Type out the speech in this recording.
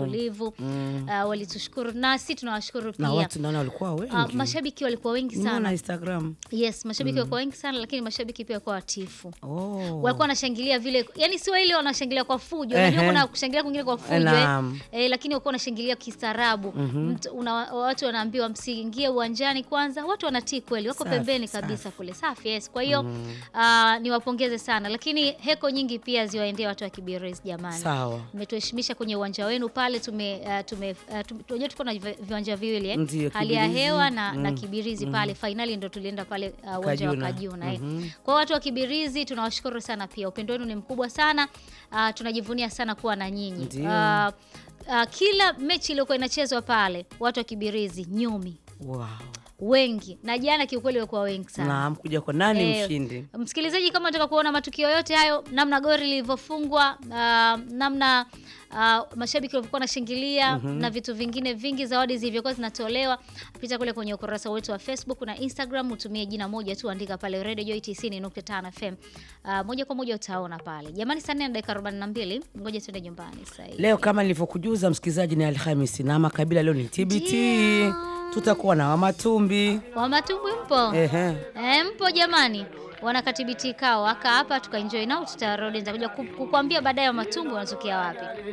utulivu uh, walitushukuru nasi tunawashukuru na pia watu naona walikuwa wengi uh, mashabiki walikuwa wengi nimeona sana instagram yes mashabiki walikuwa wengi sana lakini mashabiki pia walikuwa watifu oh. walikuwa wanashangilia vile yani sio ile wanashangilia kwa fujo unajua Ehe. kuna kushangilia kwingine kwa fujo eh. Naam. Eh, lakini walikuwa wanashangilia kistaarabu Mtu- una- watu wanaambiwa msiingie uwanjani kwanza watu wanatii kweli wako Safi, pembeni safi. kabisa kule safi yes kwa hiyo ah, niwapongeze sana lakini heko nyingi pia ziwaendee watu wa Kibirizi jamani sawa mmetuheshimisha kwenye uwanja wenu pale tume uh, tume uh, tum- tunajua tuko na vi- viwanja viwili eh? Ndiyo, hali ya Kibirizi, hewa na, na mm, Kibirizi pale fainali ndo tulienda pale uh, uwanja wa Kajuna. Kajuna eh. Mhm. Kwa watu wa Kibirizi tunawashukuru sana pia, upendo wenu ni mkubwa sana uh, tunajivunia sana kuwa na nyinyi Ndiyo. uh, uh, kila mechi iliyokuwa inachezwa pale watu wa Kibirizi nyumi wow. wengi na jana kiukweli walikuwa wengi sana naam kuja kwa nani Eh, mshindi Msikilizaji, kama unataka kuona matukio yote hayo, namna gori lilivyofungwa, uh, namna uh, mashabiki walivyokuwa wanashangilia na vitu vingine vingi, zawadi zilivyokuwa zinatolewa, pita kule kwenye ukurasa wetu wa Facebook na Instagram, utumie jina moja tu, andika pale Radio Joy 90.5 FM. Uh, moja kwa moja utaona pale. Jamani, saa nne na dakika 42, ngoja tuende nyumbani sasa hivi. leo kama nilivyokujuza msikilizaji ni alhamisi na makabila leo ni tbt Ndio. tutakuwa na wamatumbi Wa matumbwi mpo? Ehe. E, mpo jamani, wanakatibiti kao aka hapa tukaenjoy nao, tutarudi nitakuja ku- kukuambia baadaye wa matumbo wanatokea wapi.